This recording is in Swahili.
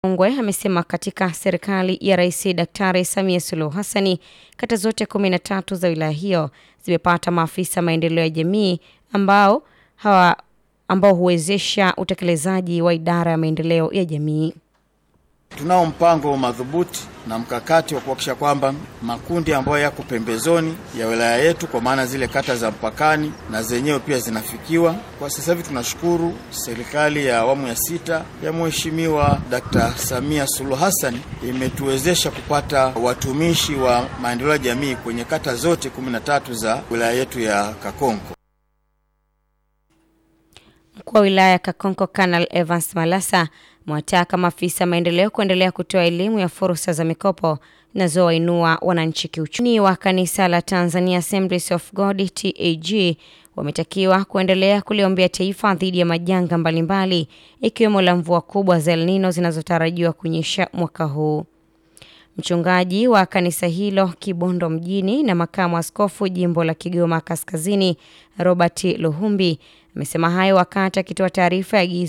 Ongwe amesema katika serikali ya Rais Daktari Samia Suluhu Hassani, kata zote kumi na tatu za wilaya hiyo zimepata maafisa maendeleo ya jamii ambao hawa ambao huwezesha utekelezaji wa idara ya maendeleo ya jamii. Tunao mpango madhubuti na mkakati wa kuhakikisha kwamba makundi ambayo yako pembezoni ya wilaya yetu, kwa maana zile kata za mpakani, na zenyewe pia zinafikiwa. Kwa sasa hivi tunashukuru serikali ya awamu ya sita ya Mheshimiwa Dkt. Samia Suluhu Hassan imetuwezesha kupata watumishi wa maendeleo ya jamii kwenye kata zote kumi na tatu za wilaya yetu ya Kakonko. Mkuu wa wilaya ya Kakonko Kanal Evans Malasa mwataka maafisa maendeleo kuendelea kutoa elimu ya fursa za mikopo zinazowainua wananchi kiuchumi. Wa kanisa la Tanzania Assemblies of God TAG wametakiwa kuendelea kuliombea taifa dhidi ya majanga mbalimbali ikiwemo la mvua kubwa za El Nino zinazotarajiwa kunyesha mwaka huu. Mchungaji wa kanisa hilo Kibondo mjini na makamu askofu jimbo la Kigoma Kaskazini Robert Luhumbi amesema hayo wakati akitoa taarifa ya agizo